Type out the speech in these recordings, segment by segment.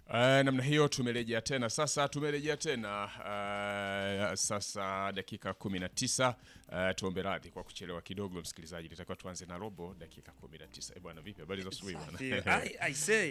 Uh, namna hiyo tumerejea tena sasa, tumerejea tena uh, sasa dakika 19. Uh, tuombe radhi kwa kuchelewa kidogo, msikilizaji, nitakiwa tuanze na robo dakika 19. Eh bwana, vipi habari za asubuhi bwana? I, I say.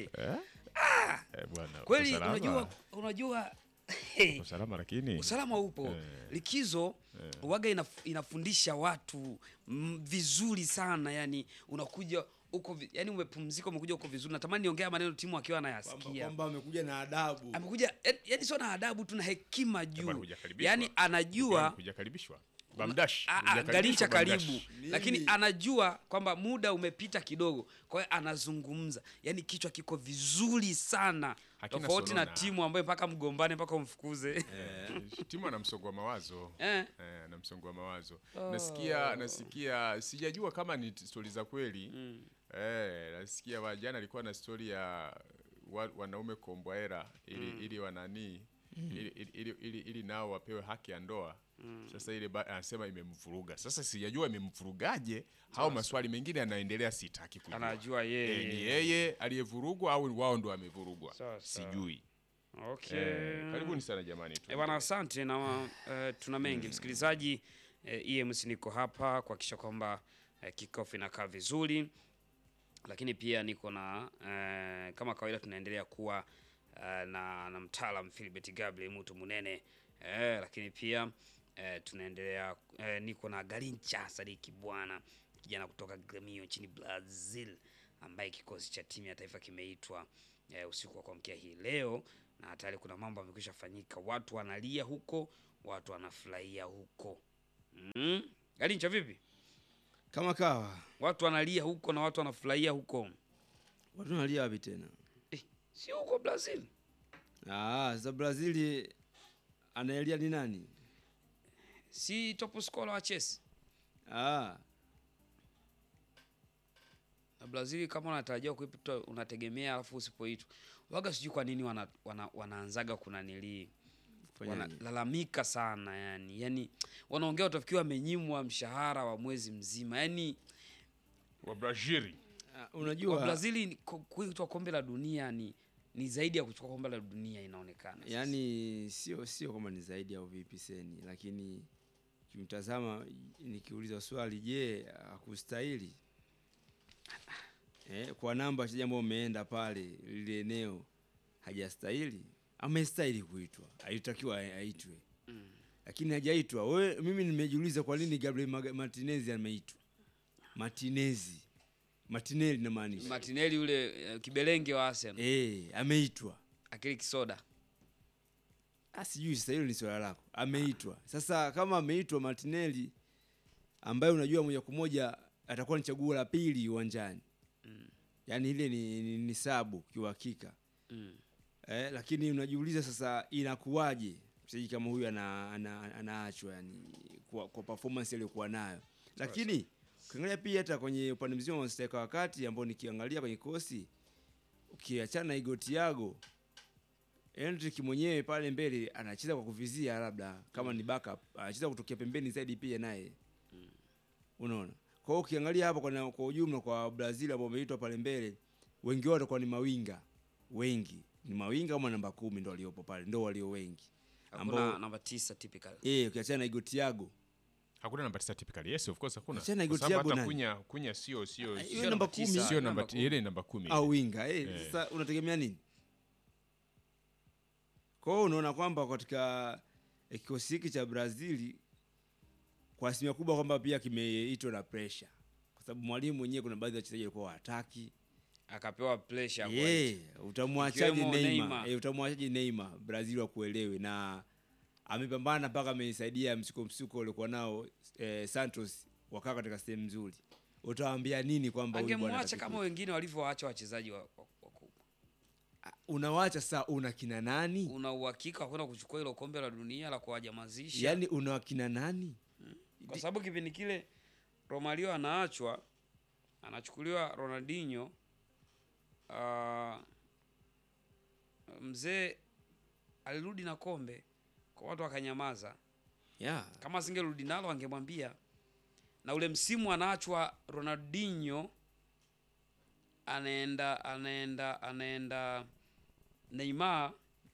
Eh bwana, Kweli uko salama? unajua unajua Uko salama lakini usalama upo likizo waga inaf, inafundisha watu mm, vizuri sana yani unakuja uko vi- yani umepumzika umekuja uko vizuri natamani niongea maneno timu akiwa Kwamba- anayasikia kwamba amekuja na adabu amekuja yani- yani sio na adabu tu na hekima bwana, juu hujakaribishwa. yani anajua hujakaribishwa. Bamdash. Ah, ah, hujakaribishwa, Garincha Bamdash. karibu, Nini? lakini anajua kwamba muda umepita kidogo, kwa hiyo anazungumza, yani kichwa kiko vizuri sana, Hakina tofauti na sonona. timu ambayo mpaka mgombane mpaka umfukuze. Eh, timu ana msongo wa mawazo Eh. eh, ana msongo wa mawazo nasikia nasikia sijajua kama ni stori za kweli eh, nasikia wa- jana alikuwa na stori ya wa, wanaume kombwaera ili, ili wananii ili, ili, ili, ili, ili nao wapewe haki ya ndoa sasa ile ba- anasema imemvuruga sasa sijajua imemvurugaje au maswali mengine yanaendelea sitaki kujua Anajua yeye. Eh, ni yeye aliyevurugwa au wao ndo wamevurugwa Sawa, sawa. sijui Okay. eh, karibuni sana jamani tu Eh, bwana asante na eh, tuna mengi msikilizaji. Eh, EMC niko hapa kuhakikisha kwamba eh, kickoff inakaa vizuri, lakini pia niko na eh, kama kawaida tunaendelea kuwa eh, na, na mtaalam Philbert Gabriel Mutu Munene eh, lakini pia eh, tunaendelea eh, niko na Garincha Sadiki bwana kijana kutoka Gremio nchini Brazil ambaye kikosi cha timu ya taifa kimeitwa eh, usiku wa kuamkia hii leo na tayari kuna mambo yamekwisha fanyika, watu wanalia huko, watu wanafurahia huko. Mm. Garincha vipi? kama kawa. Watu wanalia huko na watu wanafurahia huko. Watu wanalia wapi tena? Eh, si huko Brazil. Ah, sasa Brazili anaelia ni nani? Si top scorer wa Chelsea. Ah, Na Brazil kama unatarajia kuipita unategemea alafu usipoitwa. Waga sijui kwa nini wana, wana, wanaanzaga kuna nilii fanya nini? wanalalamika sana yani. Yani wanaongea utafikiwa wamenyimwa mshahara wa mwezi mzima. Yani wa Brazil Ah, kwa unajua Brazil ni- ku- kuitwa kombe la dunia ni ni zaidi ya kuchukua kombe la dunia inaonekana. sasa. yani sio sio kwamba ni zaidi au vipi seni, lakini kimtazama, nikiuliza swali, je, hakustahili eh, kwa namba wachezaji ambao umeenda pale lile eneo, hajastahili? Amestahili kuitwa, alitakiwa aitwe lakini hajaitwa. Wewe, mimi nimejiuliza kwa nini Gabriel Maga- Martinez ameitwa Martinez Martinelli namaanisha Martinelli yule eh, kibelenge wa Arsenal eh, ameitwa akili kisoda Ah, sijui sasa, hilo ni swala lako. Ameitwa sasa, kama ameitwa Martinelli ambaye unajua moja kwa moja atakuwa ni chaguo la pili uwanjani Mm. yaani ile ni, ni, ni sabu kiuhakika mm. eh, lakini unajiuliza sasa inakuwaje mchezaji kama huyu ana, ana, anaachwa yani kwa, kwa performance aliyokuwa nayo, lakini ukiangalia pia hata kwenye upande mzima wa striker wakati ambao nikiangalia kwenye kosi ukiachana na Igo Thiago Hendrick mwenyewe pale mbele anacheza kwa kuvizia, labda kama ni backup anacheza kutokea pembeni zaidi pia naye unaona. Kwa hiyo ukiangalia hapa kwa, kwa ujumla kwa Brazil ambao wameitwa pale mbele, wengi wao watakuwa ni mawinga, wengi ni mawinga kama namba kumi ndo waliopo pale, ndo walio wengi hakuna ambao namba tisa typical eh, ukiachana na Igo Thiago hakuna namba tisa typically yes of course hakuna Achana na Kwa Igor sababu Thiago hata nani? kunya kunya sio sio Ah, sio- hiyo namba tisa, kumi. sio namba kumi. ile namba kumi au winga eh, Eh. sasa unategemea nini? Kwa hiyo unaona kwamba katika eh, kikosi hiki cha Brazil kwa asilimia kubwa kwamba pia kimeitwa na pressure, kwa sababu mwalimu mwenyewe kuna baadhi ya wachezaji walikuwa hawataki akapewa pressure ya yeah, utamwachaje Ikiwemo Neymar? Neymar. Eh, utamwachaje Neymar Brazil wakuelewe, na amepambana mpaka amesaidia msuko msuko uliokuwa nao eh, Santos wakaa katika sehemu nzuri. Utawaambia nini kwamba huyu bwana angemwacha hataki kama kuitwa? wengine walivyowaacha wachezaji wa- wa- wakubwa. unawacha saa una kina nani? Una uhakika wa kwenda kuchukua hilo kombe la dunia la kuwajamazisha? Yaani una wakina nani? kwa sababu kipindi kile Romario anaachwa anachukuliwa Ronaldinho. Uh, mzee alirudi na kombe kwa watu wakanyamaza. Yeah. Kama asingerudi nalo angemwambia. Na ule msimu anaachwa Ronaldinho anaenda anaenda anaenda Neymar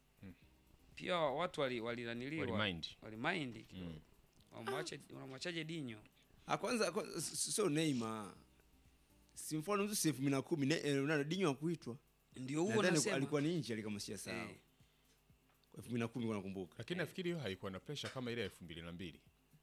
pia watu wali walinaniliwa Walimind. walimind kidogo. Wamwache unamwachaje Dinyo? Ah, kwanza kwanza, s- sio Neymar. Si mfano mtu elfu mbili na kumi ne- eh, Ronaldo Dinho hakuitwa. Ndio huo Nadhani nasema. alikuwa ni nje kama sijasahau. Eh. Kwa elfu mbili na kumi kwa nakumbuka. lakini nafikiri hiyo haikuwa na presha kama ile ya elfu mbili na mbili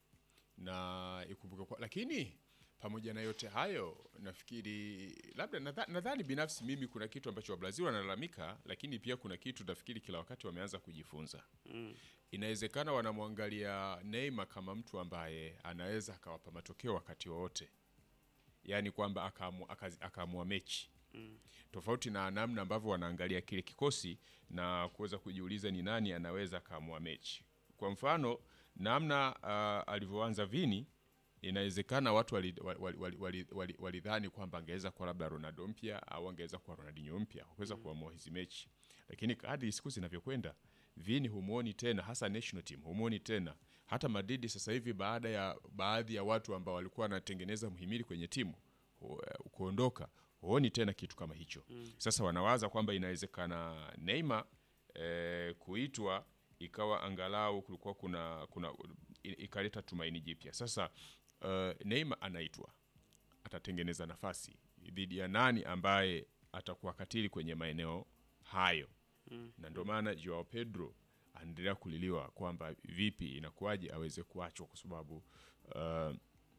na ikumbuke kwa, lakini pamoja na yote hayo nafikiri labda nadha- nadhani binafsi mimi kuna kitu ambacho wabrazil wanalalamika lakini pia kuna kitu nafikiri kila wakati wameanza kujifunza Mm. inawezekana wanamwangalia Neymar kama mtu ambaye anaweza akawapa matokeo wakati wowote yaani kwamba akaamua akazi- akaamua mechi tofauti na namna ambavyo wanaangalia kile kikosi na kuweza kujiuliza ni nani anaweza akaamua mechi. Kwa mfano namna uh, alivyoanza Vini, inawezekana watu walidhani wali, wali, wali, wali, walidhani kwamba angeweza kuwa labda Ronaldo mpya au angeweza kuwa Ronaldinho mpya kuweza kuamua hizi mechi, lakini kadri siku zinavyokwenda Vini humuoni tena, hasa national team humuoni tena. Hata Madrid sasa hivi, baada ya baadhi ya watu ambao walikuwa wanatengeneza mhimili kwenye timu hu- eh, kuondoka, huoni tena kitu kama hicho. Sasa wanawaza kwamba inawezekana Neymar eh, kuitwa ikawa angalau kulikuwa kuna, kuna i- ikaleta tumaini jipya. Sasa uh, Neymar anaitwa atatengeneza nafasi dhidi ya nani ambaye atakuwa katili kwenye maeneo hayo na ndio maana Joao Pedro anaendelea kuliliwa kwamba vipi inakuwaje aweze kuachwa kwa sababu uh,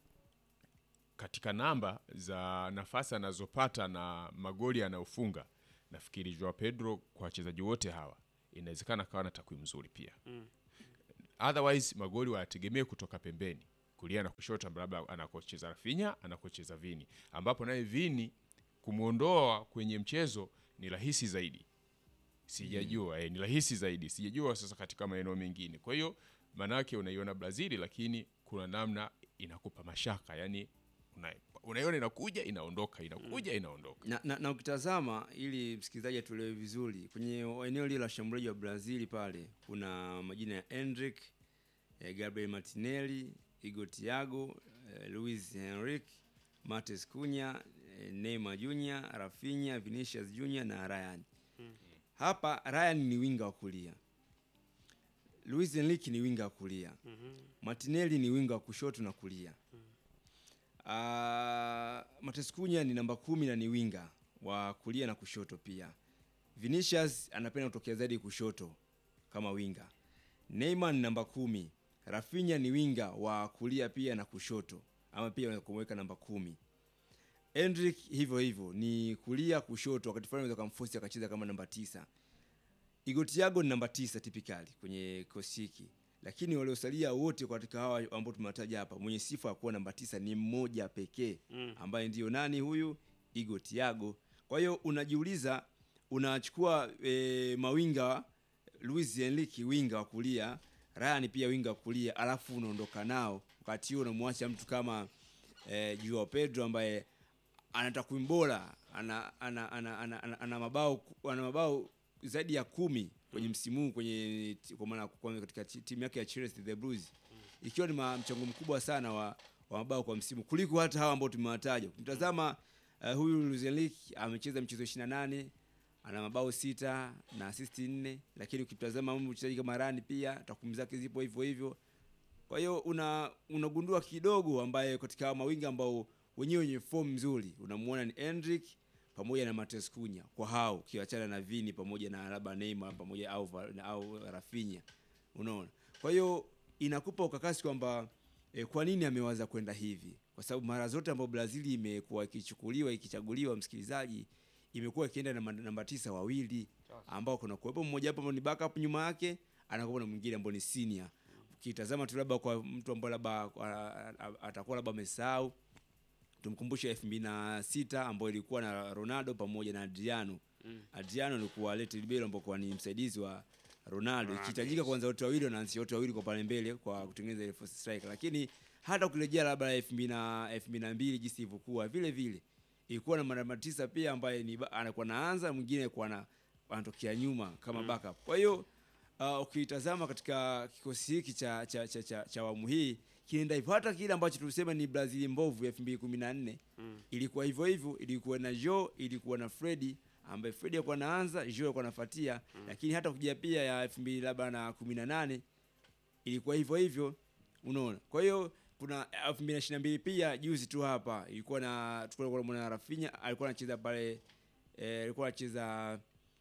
katika namba za nafasi anazopata na magoli anayofunga nafikiri Joao Pedro kwa wachezaji wote hawa inawezekana kawa na takwimu nzuri pia otherwise magoli wayategemee kutoka pembeni kulia na kushoto labda anakocheza Rafinha anakocheza Vini ambapo naye Vini kumwondoa kwenye mchezo ni rahisi zaidi sijajua eh, ni rahisi zaidi sijajua sasa katika maeneo mengine kwa hiyo maanake unaiona brazili lakini kuna namna inakupa mashaka yani una, unaiona inakuja inaondoka inakuja inaondoka na, na, na ukitazama ili msikilizaji atuelewe vizuri kwenye eneo lile la shambuliaji wa brazil pale kuna majina ya endrick eh, gabriel martinelli igo tiago eh, luis henrique mates cunya eh, neymar junior rafinha vinicius junior na ryan hapa ryan ni winga wa kulia luis henrique ni winga wa kulia martinelli ni winga wa kushoto na kulia Uh, Matescunya ni namba kumi na ni winga wa kulia na kushoto pia. Vinicius anapenda kutokea zaidi kushoto kama winga. Neymar ni namba kumi. Rafinha ni winga wa kulia pia na kushoto, ama pia unaweza kumweka namba kumi. Endrick hivyo hivyo ni kulia kushoto, wakati fulani unaweza kumforce akacheza kama namba tisa. Igo Thiago ni namba tisa typically kwenye kikosi hiki, lakini waliosalia wote katika hawa ambao tumewataja hapa, mwenye sifa ya kuwa namba tisa ni mmoja pekee ambaye ndiyo nani huyu? Igo Thiago. Kwa hiyo unajiuliza, unachukua e, mawinga Luis Enrique winga wa kulia, Ryan pia winga wa kulia, alafu unaondoka nao, wakati huo unamwacha mtu kama e, Joao Pedro ambaye ana takwimu bora, ana ana, ana, ana, ana, ana mabao ana mabao zaidi ya kumi kwenye msimu huu kwenye kwa maana kwa katika ti- timu yake ya Chelsea the Blues, ikiwa ni ma- mchango mkubwa sana wa, wa mabao kwa msimu kuliko hata hawa ambao tumewataja. Ukimtazama uh, huyu Luis Enrique amecheza mchezo 28 ana mabao sita na assist nne, lakini ukimtazama huyu mchezaji kama Rani pia takwimu zake zipo hivyo hivyo. Kwa hiyo una unagundua kidogo ambaye katika hawa mawinga ambao wenyewe wenye form nzuri unamuona ni Endrick pamoja na Matheus Cunha kwa hao ukiachana na Vini pamoja na labda Neymar pamoja au Va- au Rafinha unaona. Kwa hiyo inakupa ukakasi kwamba e, kwa nini amewaza kwenda hivi, kwa sababu mara zote ambapo Brazil imekuwa ikichukuliwa ikichaguliwa, msikilizaji, imekuwa ikienda na ma- namba tisa wawili ambao kuna kuwepo mmoja hapo ambao ni backup nyuma yake, anakuwa na mwingine ambao ni senior. Ukitazama tu labda kwa mtu ambaye labda a- a- atakuwa labda amesahau tumkumbushe elfu mbili na sita ambayo ilikuwa na Ronaldo pamoja na Adriano. Adriano alikuwa Lete Libero ambao kwa ni msaidizi wa Ronaldo. Ronaldo, Ikihitajika kwanza wote wawili wanaanzia wote wawili kwa pale mbele kwa kutengeneza ile false striker. Lakini hata ukirejea labda elfu mbili na elfu mbili na mbili jinsi ilivyokuwa vile vile ilikuwa na namba tisa pia ambaye ni ba- anakuwa naanza mwingine kwa na anatokea nyuma kama backup. Kwa hiyo uh, ukitazama katika kikosi hiki cha cha cha cha, cha awamu hii kinaenda hivyo, hata kile ambacho tulisema ni Brazil mbovu ya 2014 ilikuwa hivyo hivyo, ilikuwa na Joe, ilikuwa na Freddy ambaye Fred alikuwa anaanza, Joe alikuwa anafuatia, lakini hata kuja pia ya 2000 labda na 18 ilikuwa hivyo hivyo, unaona. Kwa hiyo kuna 2022 pia juzi tu hapa ilikuwa na tulikuwa tunamwona Rafinha alikuwa anacheza pale eh, alikuwa anacheza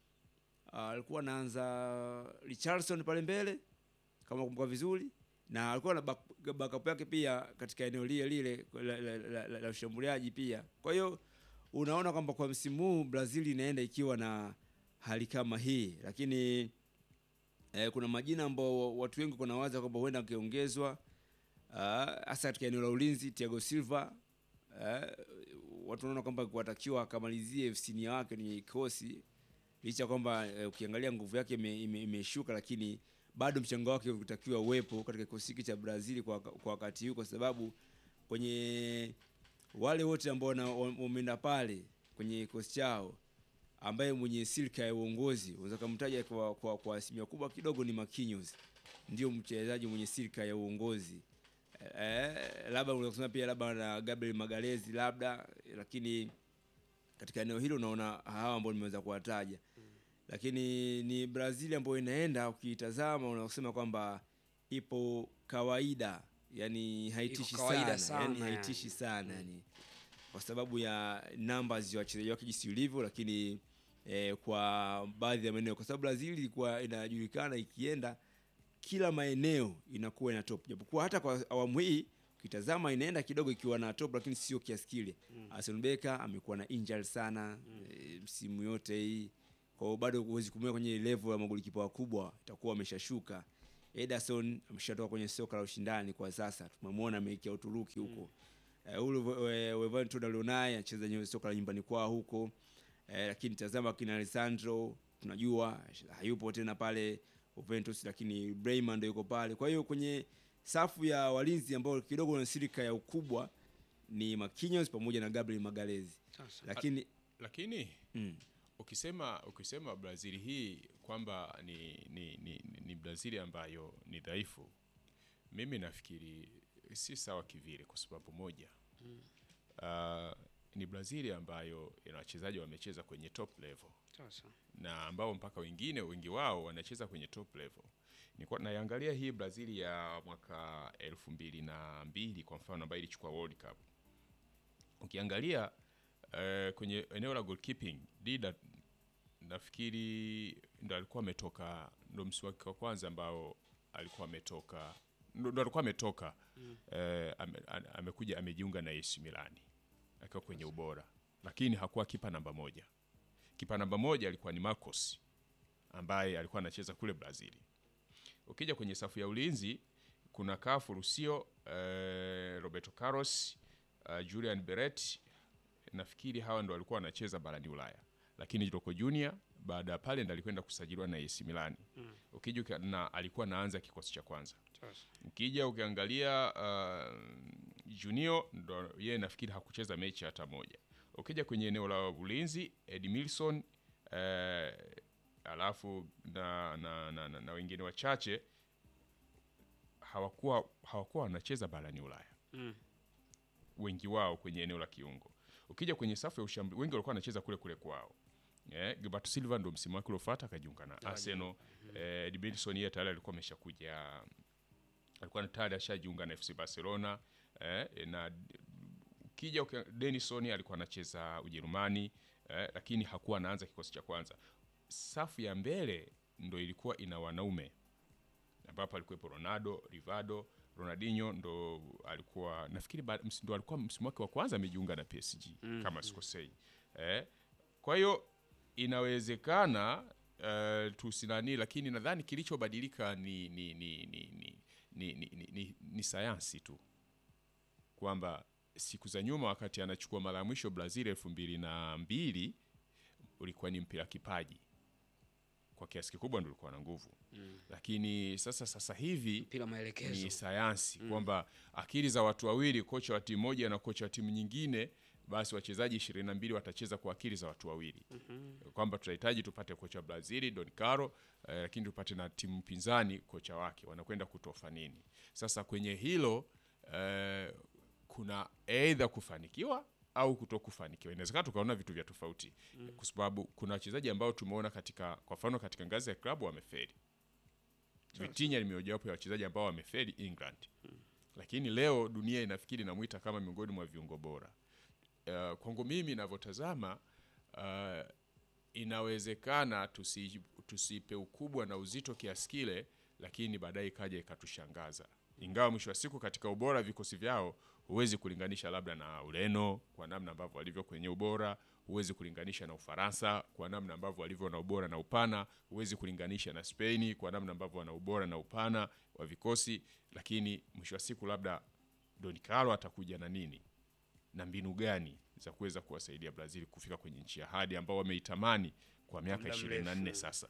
ah, alikuwa anaanza Richarlison pale mbele kama kumbuka vizuri na alikuwa na back- backup yake pia katika eneo lile lile la, la, la, la, la ushambuliaji pia. Kwa hiyo unaona kwamba kwa msimu huu Brazil inaenda ikiwa na hali kama hii, lakini eh, kuna majina ambao watu wengi kunawaza kwamba huenda angeongezwa ah, hasa katika eneo la ulinzi. Thiago Silva eh, watu wanaona kwamba watakiwa akamalizie sinia wake kwenye kikosi licha ya kwamba eh, ukiangalia nguvu yake ime- ime- imeshuka, lakini bado mchango wake utakiwa uwepo katika kikosi hiki cha Brazil kwa, kwa wakati huu, kwa sababu kwenye wale wote ambao wana- wameenda pale kwenye kikosi chao ambaye mwenye silka ya uongozi unaweza kumtaja kwa, kwa, kwa asilimia kubwa kidogo ni Marquinhos, ndio mchezaji mwenye silka ya uongozi eh, labda unaweza kusema pia labda na Gabriel Magalhaes labda, lakini katika eneo hilo unaona hawa ambao nimeweza kuwataja lakini ni Brazil ambayo inaenda ukiitazama unasema kwamba ipo kawaida, yani haitishi Iko kawaida sana, yani sana, haitishi sana yani, kwa sababu ya numbers ya wachezaji wake jinsi ilivyo, lakini eh, kwa baadhi ya maeneo, kwa sababu Brazil ilikuwa inajulikana ikienda kila maeneo inakuwa ina top, japokuwa hata kwa awamu hii ukitazama inaenda kidogo ikiwa na top, lakini sio kiasi kile. Arsene Becker amekuwa na injury sana eh, msimu yote hii kwa hiyo bado huwezi kumweka kwenye level ya magolikipa wakubwa, itakuwa ameshashuka. Ederson ameshatoka kwenye soka la ushindani kwa sasa, tumemwona ameikia Uturuki huko. Eh, ule Wevanto Dalonai anacheza kwenye soka la nyumbani kwao huko. Eh, lakini tazama kina Alessandro tunajua hayupo tena pale Juventus, lakini Brayman ndio yuko pale. Kwa hiyo kwenye safu ya walinzi ambao kidogo wana silika ya ukubwa ni Marquinhos pamoja na Gabriel Magalhaes. Sasa. Lakini lakini mm, ukisema ukisema Brazil hii kwamba ni, ni, ni, ni Brazil ambayo ni dhaifu, mimi nafikiri si sawa kivile, kwa sababu moja uh, ni Brazil ambayo ina wachezaji wamecheza kwenye top level Sasa. na ambao mpaka wengine wengi wao wanacheza kwenye top level. Nilikuwa naiangalia hii Brazil ya mwaka elfu mbili na mbili kwa mfano ambayo ilichukua World Cup. Ukiangalia eh, kwenye eneo la goalkeeping Dida nafikiri ndo alikuwa ametoka, ndo msimu wake wa kwanza ambao alikuwa ametoka ndo ndo alikuwa ametoka eh, ame, ame- amekuja amejiunga na AC Milan akiwa kwenye ubora, lakini hakuwa kipa namba moja. Kipa namba moja alikuwa ni Marcos ambaye alikuwa anacheza kule Brazil. Ukija kwenye safu ya ulinzi kuna Cafu Lucio, eh, Roberto Carlos, eh, Julian Beret. Nafikiri hawa ndo walikuwa wanacheza barani Ulaya, lakini Rocco Junior baada ya pale ndo alikwenda kusajiliwa na AC Milan. Ukija ukia- na alikuwa anaanza kikosi cha kwanza. Sasa. Ukija ukiangalia uh, Junior ndo yeye nafikiri hakucheza mechi hata moja. Ukija kwenye eneo la ulinzi Edmilson eh, alafu na, na, na, na, na wengine wachache hawakuwa hawakuwa wanacheza barani Ulaya Mm. wengi wao kwenye eneo la kiungo. Ukija kwenye safu ya ushambuliaji wengi walikuwa wanacheza kule kule kwao. Eh, Gilberto Silva ndo msimu wake uliofuata akajiunga na Arsenal. Eh, Edmilson yeye tayari alikuwa ameshakuja alikuwa tayari ashajiunga na FC Barcelona eh, na ukija ukia- Denison alikuwa anacheza Ujerumani eh, lakini hakuwa anaanza kikosi cha kwanza. Safu ya mbele ndo ilikuwa ina wanaume ambapo alikuwepo Ronaldo, Rivaldo, Ronaldinho ndo alikuwa nafikiri ba- ms- ndo alikuwa msimu wake wa kwanza amejiunga na PSG kama sikosei. Eh, kwa hiyo inawezekana uh, tusinani, lakini nadhani kilichobadilika ni ni ni ni ni, ni, ni, ni, ni, ni sayansi tu kwamba siku za nyuma wakati anachukua mara ya mwisho Brazil elfu mbili na mbili ulikuwa ni mpira kipaji kwa kiasi kikubwa ndo ulikuwa na nguvu lakini sasa sasa hivi Mpira maelekezo. ni sayansi kwamba akili za watu wawili, kocha wa timu moja na kocha wa timu nyingine, basi wachezaji ishirini na mbili watacheza kwa akili za watu wawili kwamba tunahitaji tupate kocha wa Brazil Don Caro eh, lakini tupate na timu pinzani kocha wake, wanakwenda kutofa nini? Sasa kwenye hilo eh, kuna aidha kufanikiwa au kutokufanikiwa. Inawezekana tukaona vitu vya tofauti kwa sababu kuna wachezaji ambao tumeona katika, kwa mfano katika ngazi ya klabu wamefeli. Vitinha ni mojawapo ya wachezaji ambao wamefeli England, lakini leo dunia inafikiri inamwita kama miongoni mwa viungo bora. Uh, kwangu mimi ninavyotazama uh, inawezekana tusi, tusipe ukubwa na uzito kiasi kile, lakini baadaye ikaja ikatushangaza. Ingawa mwisho wa siku katika ubora wa vikosi vyao huwezi kulinganisha labda na Ureno kwa namna ambavyo walivyo kwenye ubora, huwezi kulinganisha na Ufaransa kwa namna ambavyo walivyo na ubora na upana, huwezi kulinganisha na Spain kwa namna ambavyo wana ubora na upana wa vikosi, lakini mwisho wa siku labda Don Carlo atakuja na nini na mbinu gani za kuweza kuwasaidia Brazil kufika kwenye nchi ya hadi ambao wameitamani kwa miaka muda 24 mrefu. sasa.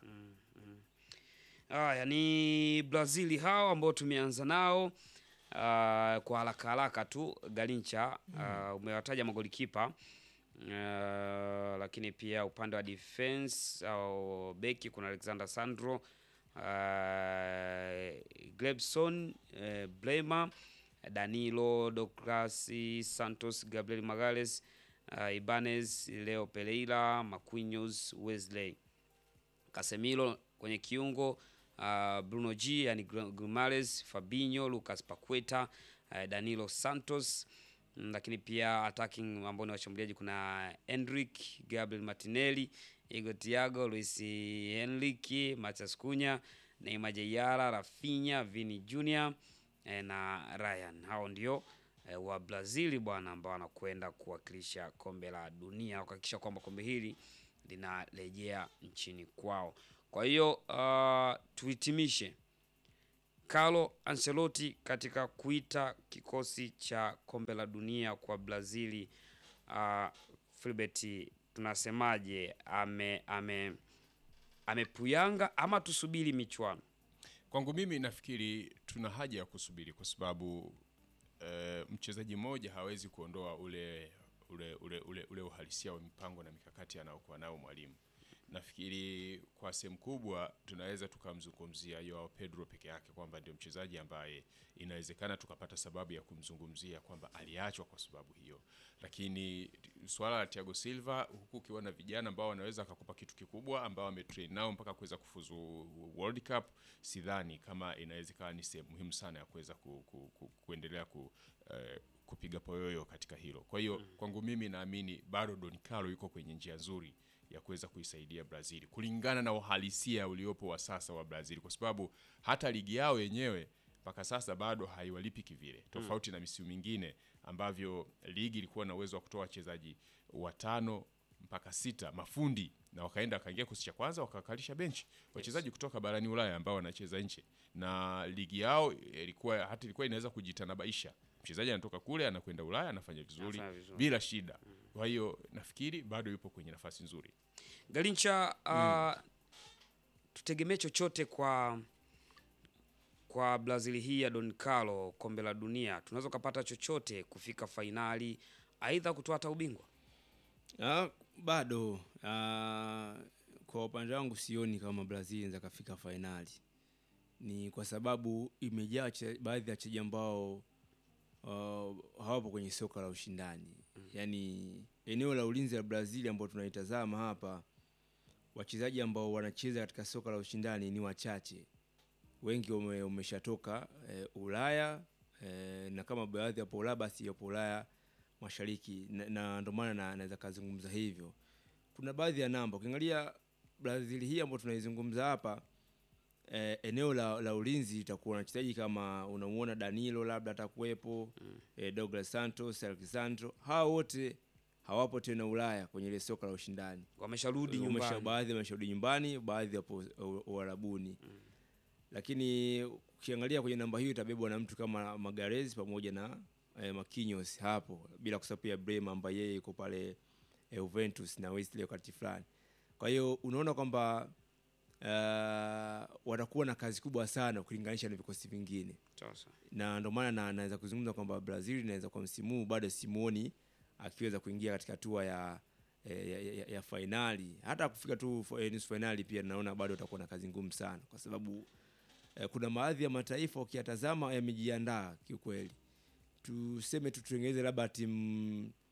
Haya ni Brazil hao ambao tumeanza nao. Ah, kwa haraka haraka tu Galincha ah, umewataja magolikipa Ah, lakini pia upande wa defense au beki kuna Alexander Sandro uh, Glebson uh, Blema Danilo Douglas Santos Gabriel Magales uh, Ibanez Leo Pereira Marquinhos Wesley Casemiro kwenye kiungo uh, Bruno G yani Gumales, Fabinho, Lucas Paqueta, uh, Danilo Santos mm, lakini pia attacking ambao ni washambuliaji kuna Endrick, Gabriel Martinelli, Igor Thiago, Luis Enrique, Matias Cunha, Neymar Jayara, Rafinha, Vini Junior eh, na Ryan. Hao ndio eh, wa Brazil bwana ambao wanakwenda kuwakilisha kombe la dunia kuhakikisha kwamba kombe hili linarejea nchini kwao. Kwa hiyo uh, tuhitimishe Carlo Ancelotti katika kuita kikosi cha kombe la dunia kwa Brazili. Uh, Filbert, tunasemaje? Ame ame amepuyanga ama tusubiri michuano? Kwangu mimi nafikiri tuna haja ya kusubiri kwa sababu eh, mchezaji mmoja hawezi kuondoa ule ule, ule, ule, ule uhalisia wa mipango na mikakati anayokuwa nayo mwalimu. Nafikiri kwa sehemu kubwa tunaweza tukamzungumzia Joao Pedro peke yake kwamba ndio mchezaji ambaye inawezekana tukapata sababu ya kumzungumzia kwamba aliachwa kwa sababu hiyo, lakini swala la Thiago Silva, huku ukiwa na vijana ambao wanaweza akakupa kitu kikubwa ambao wametrain nao mpaka kuweza kufuzu World Cup, sidhani kama inaweza ikawa ni sehemu muhimu sana ya kuweza ku, ku, ku, kuendelea ku, eh, kupiga poyoyo katika hilo. Kwa hiyo kwangu mimi naamini bado Don Carlo yuko kwenye njia nzuri ya kuweza kuisaidia Brazil kulingana na uhalisia uliopo wa sasa wa Brazil, kwa sababu hata ligi yao yenyewe mpaka sasa bado haiwalipi kivile, tofauti na misimu mingine ambavyo ligi ilikuwa na uwezo wa kutoa wachezaji watano mpaka sita mafundi na wakaenda wakaingia kikosi cha kwanza wakakalisha benchi wachezaji kutoka barani Ulaya ambao wanacheza nje, na ligi yao ilikuwa hata ilikuwa inaweza kujitanabaisha, mchezaji anatoka kule anakwenda Ulaya anafanya vizuri Anafanya vizuri. bila shida. Kwa hiyo nafikiri bado yupo kwenye nafasi nzuri. Galincha, uh, tutegemee chochote kwa kwa Brazil hii ya Don Carlo, kombe la dunia, tunaweza kupata chochote kufika fainali, aidha kutoa hata ubingwa? Ah, bado ah, kwa upande wangu sioni kama Brazil inaweza kafika fainali. Ni kwa sababu imejaa wache- baadhi ya wachezaji ambao uh, hawapo kwenye soka la ushindani. Yaani eneo la ulinzi la Brazil ambao tunaitazama hapa, wachezaji ambao wanacheza katika soka la ushindani ni wachache. Wengi wame- wameshatoka eh, Ulaya eh, na kama baadhi yapo Ulaya basi yapo Ulaya mashariki na, na ndio maana na- naweza kazungumza hivyo. Kuna baadhi ya namba ukiangalia Brazil hii ambayo tunaizungumza hapa eh, eneo la, la ulinzi itakuwa na wachezaji kama unamuona Danilo labda atakuwepo eh, Douglas Santos, Alexandro, hawa wote hawapo tena Ulaya kwenye ile soka la ushindani. Wamesharudi Wamesha- nyumbani. baadhi wamesharudi nyumbani, baadhi wapo U- Uarabuni. Lakini ukiangalia kwenye namba hiyo itabebwa na mtu kama Magalhaes pamoja na eh, Marquinhos hapo, bila kusahau pia Bremer ambaye yeye yuko pale eh, Juventus na Wesley wakati fulani. Kwa hiyo unaona kwamba uh, watakuwa na kazi kubwa sana ukilinganisha na vikosi vingine Sasa. na ndio maana na, naweza kuzungumza kwamba Brazil inaweza kwa msimu huu bado simuoni akiweza kuingia katika hatua ya, ya, ya, ya, ya fainali. Hata kufika tu fa- eh, nusu fainali pia naona bado atakuwa na kazi ngumu sana, kwa sababu eh, kuna baadhi ya mataifa ukiyatazama yamejiandaa kiukweli. Tuseme tu tutengeneze labda timu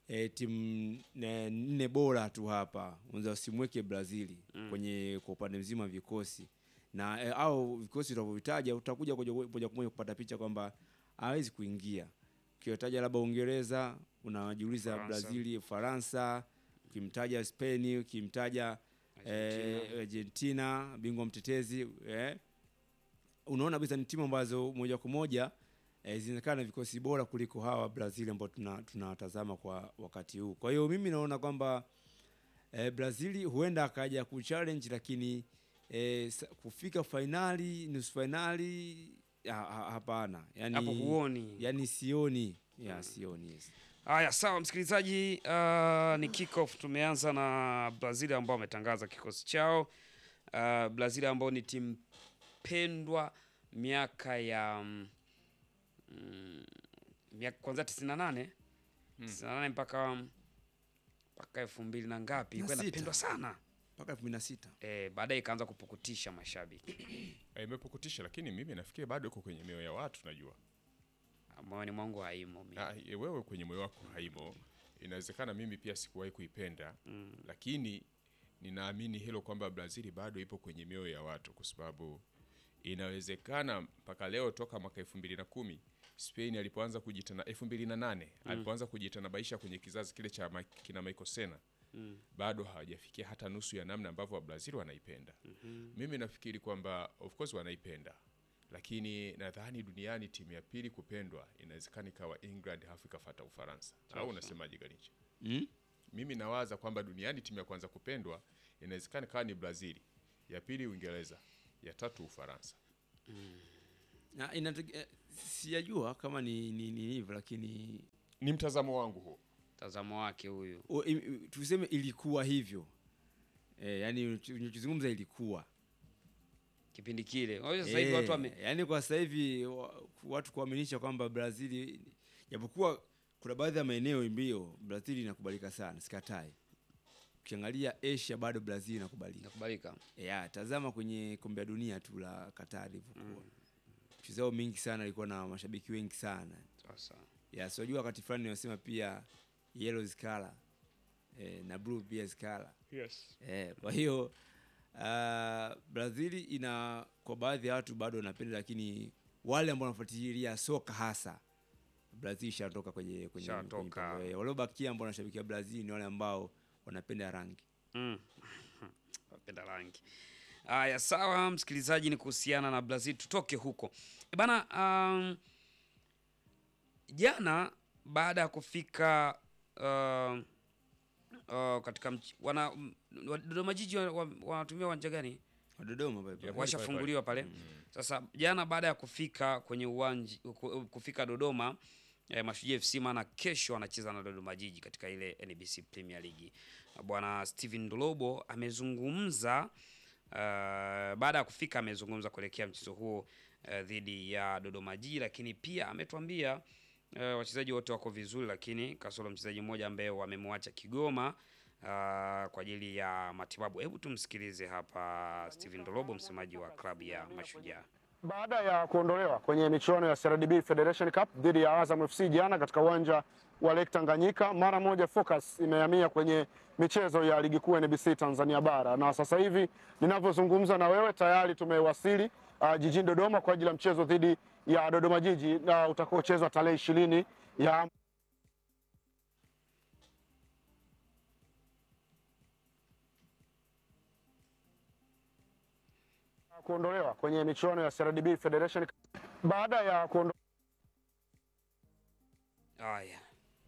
e, timu ne- nne bora tu hapa unaweza usimweke Brazili kwenye kwa upande mzima wa vikosi na e, au vikosi utavyovitaja utakuja kuja moja kwa moja kupata picha kwamba hawezi kuingia. Ukitaja labda Uingereza unajiuliza Faransa. Brazili, Faransa, ukimtaja Spain, ukimtaja Argentina. eh, Argentina bingwa mtetezi eh, unaona kabisa ni timu ambazo moja kwa moja eh, zinaonekana na vikosi bora kuliko hawa Brazil ambao tuna- tunawatazama kwa wakati huu. Kwa hiyo mimi naona kwamba eh, Brazil huenda akaja kuchallenge, lakini eh, sa- kufika fainali, nusu fainali ha- ha- hapana, yani, hapo huoni. yani sioni ya sioni yes. Haya, sawa msikilizaji, uh, ni kickoff. Tumeanza na Brazil ambao wametangaza kikosi chao. Uh, Brazil ambao ni timu pendwa miaka ya mm, mm, miaka kwanza 98 98 mpaka mpaka elfu mbili na ngapi, ilikuwa Na sita. inapendwa sana mpaka elfu mbili na sita eh, baadaye ikaanza kupukutisha mashabiki Eh, imepukutisha lakini mimi nafikiri bado iko kwenye mioyo ya watu najua moyoni mwangu haimo mimi. Ah, e, wewe kwenye moyo wako haimo. Inawezekana mimi pia sikuwahi kuipenda mm. Lakini ninaamini hilo kwamba Brazil bado ipo kwenye mioyo ya watu, kwa sababu inawezekana mpaka leo toka mwaka elfu mbili na kumi Spain alipoanza kujitana elfu mbili na nane alipoanza kujitanabaisha kwenye kizazi kile cha ma- kina Michael Sena Mm. bado hawajafikia hata nusu ya namna ambavyo wa Brazil wanaipenda. Mimi nafikiri kwamba of course wanaipenda, lakini nadhani duniani timu ya pili kupendwa inawezekana ikawa England halafu ikafata Ufaransa, au unasemaje Garincha? mm? Mimi nawaza kwamba duniani timu ya kwanza kupendwa inawezekana ikawa ni Brazil, ya pili Uingereza, ya tatu Ufaransa. Na inatege- eh, sijajua kama ni ni ni hivyo lakini Ni mtazamo wangu huo. Mtazamo wake huyu o, i, i- tuseme ilikuwa hivyo e, yani unachozungumza ilikuwa kipindi kile. Unajua Sasa hivi Eh, watu wame yani kwa sasa hivi wa- watu kuaminisha kwamba Brazil japokuwa kuna baadhi ya maeneo mbio Brazil inakubalika sana, sikatai. Ukiangalia Asia bado Brazil inakubalika. nakubalika. Yeah, tazama kwenye kombe la dunia tu la Qatar ilivyokuwa. Mchezo wao mingi sana ilikuwa na mashabiki wengi sana. Sasa Ya, sijua wakati fulani wanasema pia yellow is color. Eh, na blue pia is color. yes. Eh, kwa hiyo uh, Brazil ina kwa baadhi ya watu bado wanapenda, lakini wale ambao wanafuatilia soka hasa Brazil ishatoka kwenye kwenye, kwenye Ishatoka. mpango. Eh, waliobakia ambao wanashabikia Brazil ni wale ambao wanapenda rangi. Mm. Wapenda rangi. Haya, sawa msikilizaji, ni kuhusiana na Brazil. Tutoke huko E bana. Um, jana baada ya kufika uh, uh, katika mch- wana m- wa- Dodoma Jiji wa- wa- wanatumia uwanja gani? Wa Dodoma pale pale. washafunguliwa pale. Sasa jana baada ya kufika kwenye uwanja kufika Dodoma eh, Mashujaa FC maana kesho wanacheza na Dodoma Jiji katika ile NBC Premier League. Bwana Steven Ndolobo amezungumza uh, baada ya kufika amezungumza kuelekea mchezo huo uh, dhidi ya Dodoma Jiji, lakini pia ametuambia uh, wachezaji wote wako vizuri, lakini kasoro mchezaji mmoja ambaye wamemwacha Kigoma uh, kwa ajili ya matibabu. Hebu tumsikilize hapa Steven Ndolobo, msemaji wa klabu ya Mashujaa. Baada ya kuondolewa kwenye michuano ya CRDB Federation Cup dhidi ya Azam FC jana katika uwanja wa Lake Tanganyika, mara moja focus imehamia kwenye michezo ya ligi kuu NBC Tanzania bara, na sasa hivi ninavyozungumza na wewe tayari tumewasili uh, jijini Dodoma kwa ajili ya mchezo dhidi ya Dodoma Jiji na utakaochezwa tarehe ishirini ya kuondolewa kwenye michuano ya CRDB Federation Cup. Baada ya kuondolewa Haya.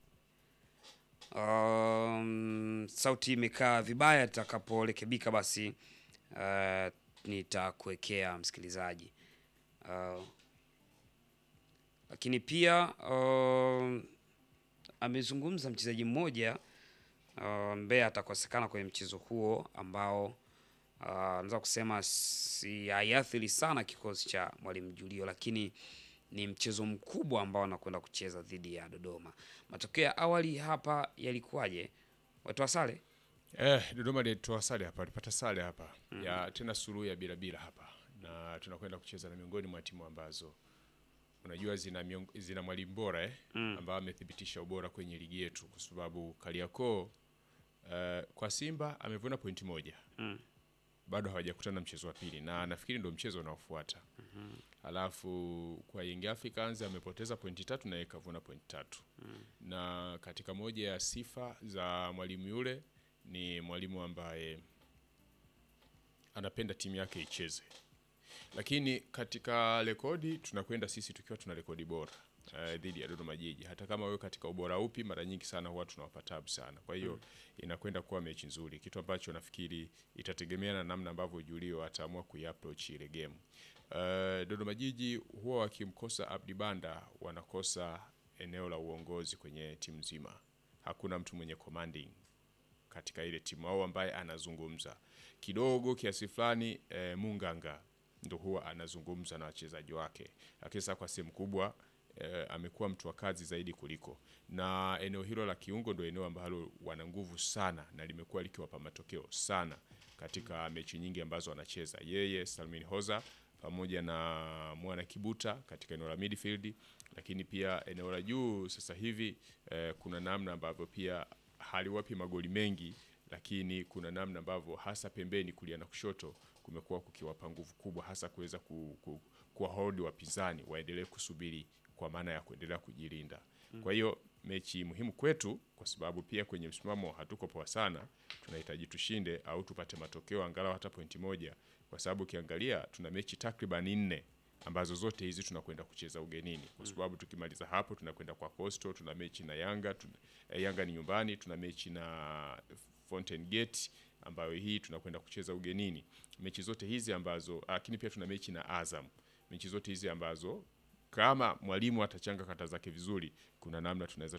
Um, sauti imekaa vibaya, itakaporekebika basi uh, nitakuwekea msikilizaji. Uh, lakini pia uh, amezungumza mchezaji mmoja uh, ambaye atakosekana kwenye mchezo huo ambao uh, naweza kusema si haiathiri sana kikosi cha Mwalimu Julio, lakini ni mchezo mkubwa ambao anakwenda kucheza dhidi ya Dodoma. Matokeo ya awali hapa yalikuwaje? Watoa sare Eh, Dodoma alitoa sare hapa, alipata sare hapa ya tena suluhu ya bila bila hapa, na tunakwenda kucheza na miongoni mwa timu ambazo unajua zina, miong- zina mwalimu bora eh, ambao amethibitisha ubora kwenye ligi yetu, kwa sababu Kariakoo eh, kwa Simba amevuna pointi moja bado hawajakutana mchezo wa pili na nafikiri ndio mchezo unaofuata. Alafu kwa Young Africans amepoteza pointi tatu na yeye kavuna pointi tatu na katika moja ya sifa za mwalimu yule ni mwalimu ambaye anapenda timu yake icheze, lakini katika rekodi tunakwenda sisi tukiwa tuna rekodi bora eh, dhidi ya Dodoma Jiji. Hata kama wewe katika ubora upi, mara nyingi sana huwa tunawapa tabu sana. Kwa hiyo inakwenda kuwa mechi nzuri, kitu ambacho nafikiri itategemea na namna ambavyo Julio ataamua kuiapproach ile game. Eh, Dodoma Jiji huwa wakimkosa Abdi Banda wanakosa eneo la uongozi kwenye timu nzima. Hakuna mtu mwenye commanding katika ile timu au ambaye anazungumza kidogo kiasi fulani. E, Munganga ndo huwa anazungumza na wachezaji wake, lakini sasa kwa sehemu kubwa e, amekuwa mtu wa kazi zaidi kuliko, na eneo hilo la kiungo ndo eneo ambalo wana nguvu sana na limekuwa likiwapa matokeo sana katika mechi nyingi ambazo wanacheza yeye Salmin Hoza pamoja na Mwana Kibuta katika eneo la midfield, lakini pia eneo la juu sasa hivi eh, kuna namna ambavyo pia haliwapi magoli mengi, lakini kuna namna ambavyo hasa pembeni kulia na kushoto kumekuwa kukiwapa nguvu kubwa, hasa kuweza ku, ku, kuwahold wapinzani waendelee kusubiri kwa maana ya kuendelea kujilinda. Kwa hiyo mechi muhimu kwetu, kwa sababu pia kwenye msimamo hatuko poa sana, tunahitaji tushinde au tupate matokeo angalau hata pointi moja, kwa sababu ukiangalia tuna mechi takriban nne ambazo zote hizi tunakwenda kucheza ugenini, kwa sababu tukimaliza hapo tunakwenda kwa Coastal, tuna mechi na Yanga tuna, eh, Yanga ni nyumbani, tuna mechi na Fountain Gate ambayo hii tunakwenda kucheza ugenini. Mechi zote hizi ambazo, lakini pia tuna mechi na Azam. Mechi zote hizi ambazo kama mwalimu atachanga kata zake vizuri, kuna namna tunaweza